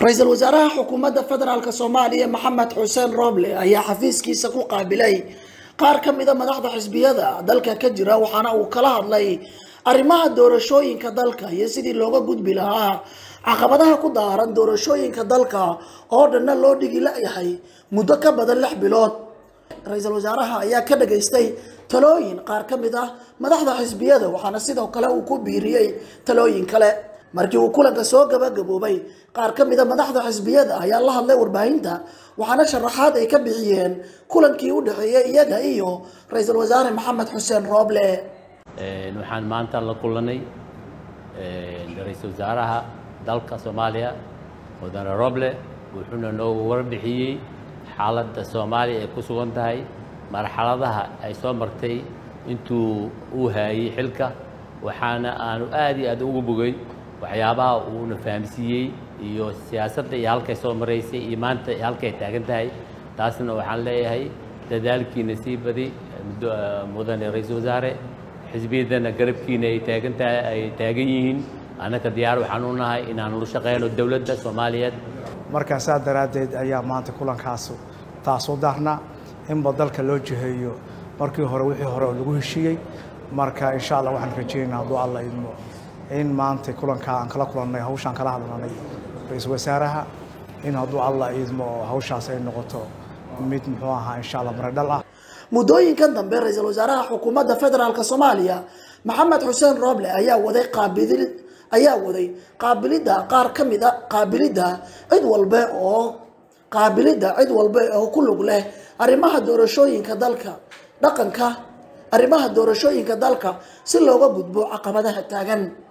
ra-iisul wasaaraha xukuumadda federaalk soomaaliya maxamed xuseen roble ayaa xafiiskiisa ku qaabilay qaar ka mida madaxda xisbiyada dalka ka jira waxaana uu kala hadlay arrimaha doorashooyinka dalka iyo sidii looga gudbi lahaa caqabadaha ku daaran doorashooyinka dalka oo dhanna loo dhigi la-yahay muddo ka badan lix bilood ra-iisul wasaaraha ayaa ka dhageystay talooyin qaar ka mid ah madaxda xisbiyada waxaana sidoo kale uu ku biiriyey talooyin kale markii uu kulanka soo gabagaboobay qaar ka mida madaxda xisbiyada ayaa la hadlay warbaahinta waxaana sharaxaad ay ka bixiyeen kulankii u dhexeeyey iyaga iyo ra-iisul wasaare maxamed xuseen rooble waxaan maanta la kulanay ra-iisul wasaaraha dalka soomaaliya mudane roble wuxuuna noogu warbixiyey xaaladda soomaaliya ay ku sugan tahay marxaladaha ay soo martay intuu uu haayey xilka waxaana aanu aad iyo aad ugu bogay waxyaabaha uuna fahamsiiyey iyo siyaasadda iyo halkay soo maraysay iyo maanta halkay taagan tahay taasna waxaan leeyahay dadaalkiina sii badi mudane ra-iisul wasaare xisbiyaddana garabkiina ay taagan tahay ay taagan yihiin annaka diyaar waxaan u nahay inaan ula shaqeyno dowladda soomaaliyeed markaa saa daraaddeed ayaa maanta kulankaas taasoo daarna inba dalka loo jiheeyo markii hore wixii hore oo lagu heshiiyey marka insha allah waxaan rajeynaynaa hadduu alla idmo in maanta kulankaa aan kala kulannay hawshaan kala hadlanay ra-iisul wasaaraha in hadduu alla idmo hawshaas ay noqoto mid muxuu ahaa insha allah maradhal ah muddooyinkan dambe ra-iisul wasaaraha xukuumadda federaalk soomaaliya maxamed xuseen rooble ayaa waday qaabilid ayaa waday qaabilidda qaar ka mid a qaabilidda cid walbe oo qaabilidda cid walbe oo ku lug leh arrimaha doorashooyinka dalka dhaqanka arrimaha doorashooyinka dalka si looga gudbo caqabadaha taagan